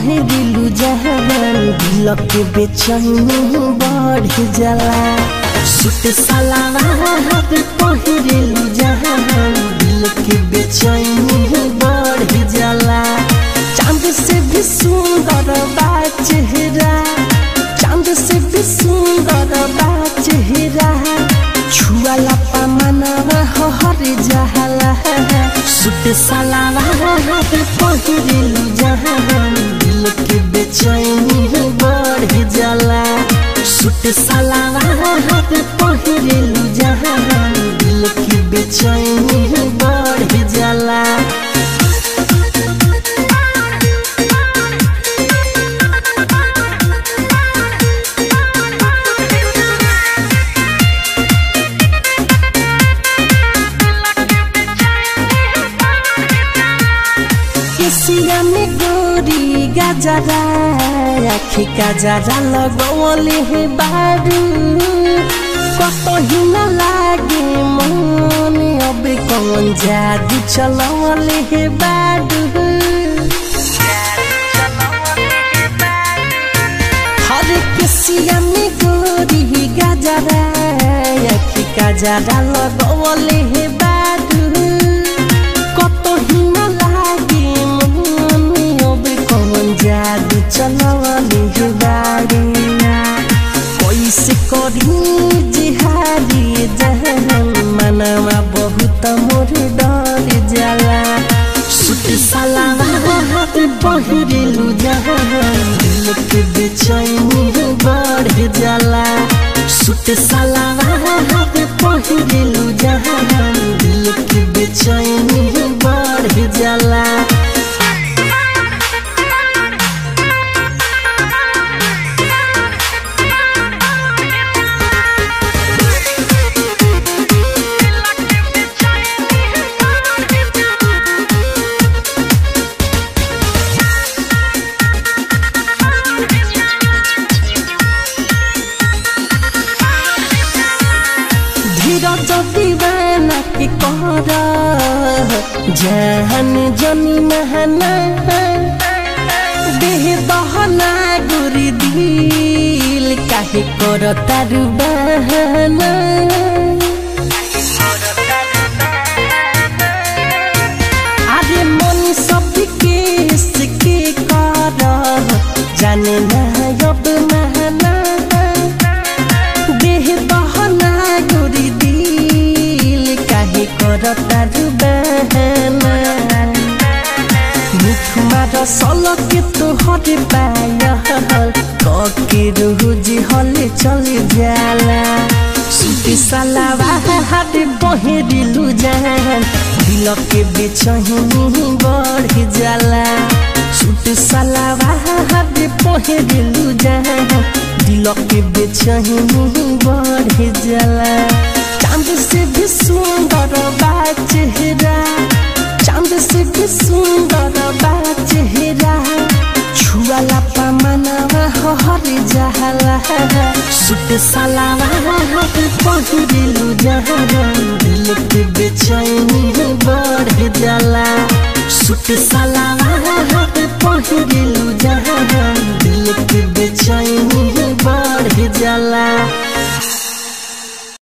पहिरिलु जहान दिल के बेचैनी बढ़ जाला सूट सलवार पहिरिलु जहान दिल के बेचैनी बढ़ जाला चांद से भी सुंदर बा चेहरा चांद से भी सुंदर बा चेहरा छुआला पमनवा हर जहला सूट सलवार पहिरिलु जहान दिल के बेचैनी बढ़ जाला सूट सलवार पहिरिलु जहान दिल के बेचैनी बढ़ जाला केसिया में गोरी गजरा आखी गजरा लगवले हे बारू कतही न लागे मन अब कौन जादू चलवले हे बारू हर केसिया में गोरी गजरा आखी गजरा लगवले हे बारू कतही न लागे मन अब कौन जादू चलवले हे बारू कैसे करी जिहारी जहन मनवा बहुत मोर डर जाला सूट सलवार पहिरिलु जहन दिल के बेचैनी बढ़ जाला सूट सलवार पहिरिलु जहन दिल के बेचैनी बढ़ जाला धीरज दीवाना के कर जहन जनी महना देह दहना गुरी दिल काहे कर तारू बहाना अरे मन सब के सिके कर जाने ना अब महना देह दहना गोरी दिल काहे करता बहाना मुखमा रसल के तोहर पाया कके रोज हले चल जाला सूती सलावा हाथ बहेरिलु जान दिल के बेचैनी बढ़ जाला सूट सलावा हाथ बहेरिलु जान दिल के बेचैनी बढ़ जाला चांद से भी सुंदर बा चेहरा चांद से भी सुंदर बा चेहरा छुआला पमनवा हर जहला सूट सलवार पहिरिलु जहन दिल के बेचैनी बढ़ जाला सूट सलवार